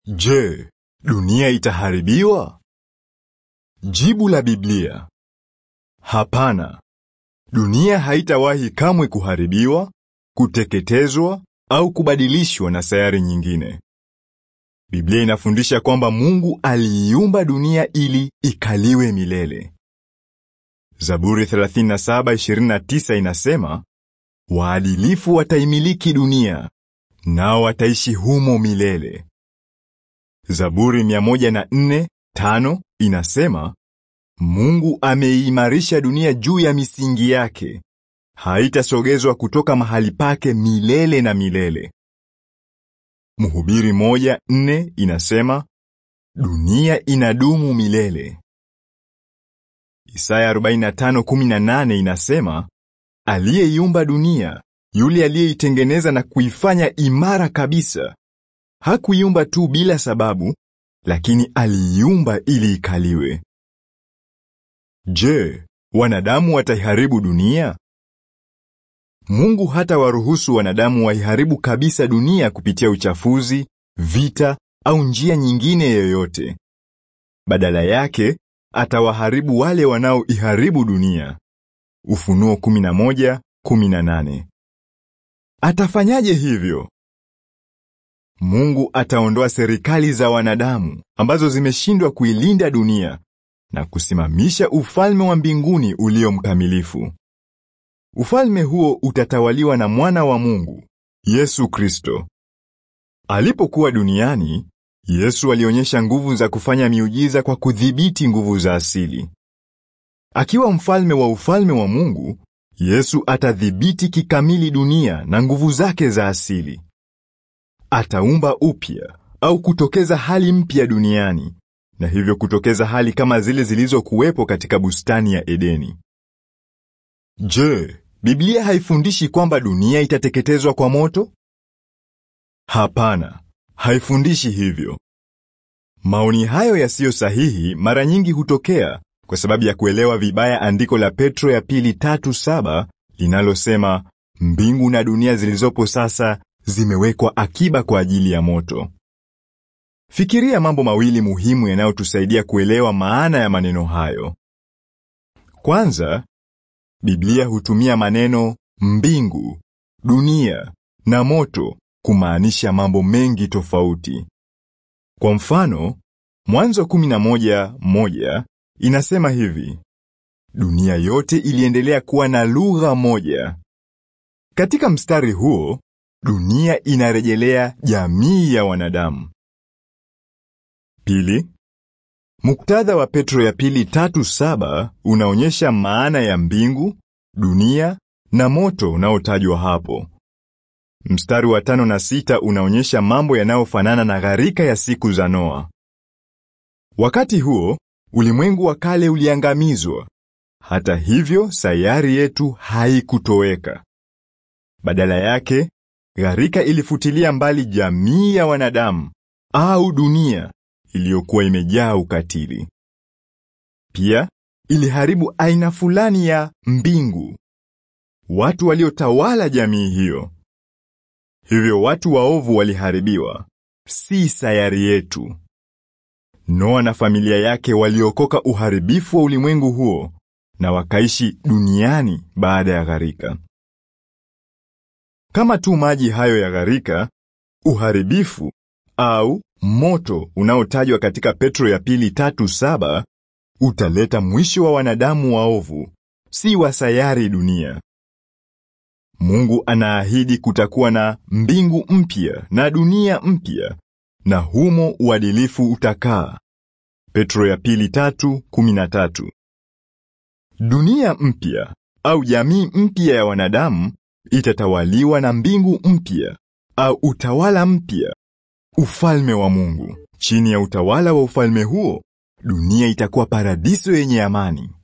Je, dunia itaharibiwa? Jibu la Biblia: hapana. Dunia haitawahi kamwe kuharibiwa, kuteketezwa au kubadilishwa na sayari nyingine. Biblia inafundisha kwamba Mungu aliiumba dunia ili ikaliwe milele. Zaburi 37:29 inasema, waadilifu wataimiliki dunia, nao wataishi humo milele. Zaburi 104:5 inasema, Mungu ameiimarisha dunia juu ya misingi yake, haitasogezwa kutoka mahali pake milele na milele. Mhubiri moja nne inasema, dunia inadumu milele. Isaya 45:18 inasema, aliyeiumba dunia, yule aliyeitengeneza na kuifanya imara kabisa, hakuiumba tu bila sababu, lakini aliiumba ili ikaliwe. Je, wanadamu wataiharibu dunia? Mungu hata waruhusu wanadamu waiharibu kabisa dunia kupitia uchafuzi, vita au njia nyingine yoyote. Badala yake, atawaharibu wale wanaoiharibu dunia. Ufunuo 11:18. Atafanyaje hivyo? Mungu ataondoa serikali za wanadamu ambazo zimeshindwa kuilinda dunia na kusimamisha ufalme wa mbinguni ulio mkamilifu. Ufalme huo utatawaliwa na mwana wa Mungu, Yesu Kristo. Alipokuwa duniani, Yesu alionyesha nguvu za kufanya miujiza kwa kudhibiti nguvu za asili. Akiwa mfalme wa ufalme wa Mungu, Yesu atadhibiti kikamili dunia na nguvu zake za asili. Ataumba upya au kutokeza hali mpya duniani na hivyo kutokeza hali kama zile zilizokuwepo katika bustani ya Edeni. Je, Biblia haifundishi kwamba dunia itateketezwa kwa moto? Hapana, haifundishi hivyo. Maoni hayo yasiyo sahihi mara nyingi hutokea kwa sababu ya kuelewa vibaya andiko la Petro ya pili tatu saba linalosema mbingu na dunia zilizopo sasa zimewekwa akiba kwa ajili ya moto. Fikiria mambo mawili muhimu yanayotusaidia kuelewa maana ya maneno hayo. Kwanza, Biblia hutumia maneno mbingu, dunia na moto kumaanisha mambo mengi tofauti. Kwa mfano, Mwanzo 11:1 inasema hivi: dunia yote iliendelea kuwa na lugha moja. Katika mstari huo, dunia inarejelea jamii ya wanadamu. Pili, muktadha wa Petro ya pili tatu saba unaonyesha maana ya mbingu, dunia na moto unaotajwa hapo. Mstari wa tano na sita unaonyesha mambo yanayofanana na gharika ya siku za Noa. Wakati huo, ulimwengu wa kale uliangamizwa. Hata hivyo, sayari yetu haikutoweka. Badala yake, gharika ilifutilia mbali jamii ya wanadamu au dunia iliyokuwa imejaa ukatili. Pia iliharibu aina fulani ya mbingu, watu waliotawala jamii hiyo. Hivyo watu waovu waliharibiwa, si sayari yetu. Noa na familia yake waliokoka uharibifu wa ulimwengu huo na wakaishi duniani baada ya gharika. Kama tu maji hayo ya gharika, uharibifu au moto unaotajwa katika Petro ya pili tatu saba utaleta mwisho wa wanadamu waovu, si wa sayari dunia. Mungu anaahidi kutakuwa na mbingu mpya na dunia mpya, na humo uadilifu utakaa. Petro ya pili tatu kumi na tatu. Dunia mpya au jamii mpya ya wanadamu itatawaliwa na mbingu mpya au utawala mpya, ufalme wa Mungu. Chini ya utawala wa ufalme huo, dunia itakuwa paradiso yenye amani,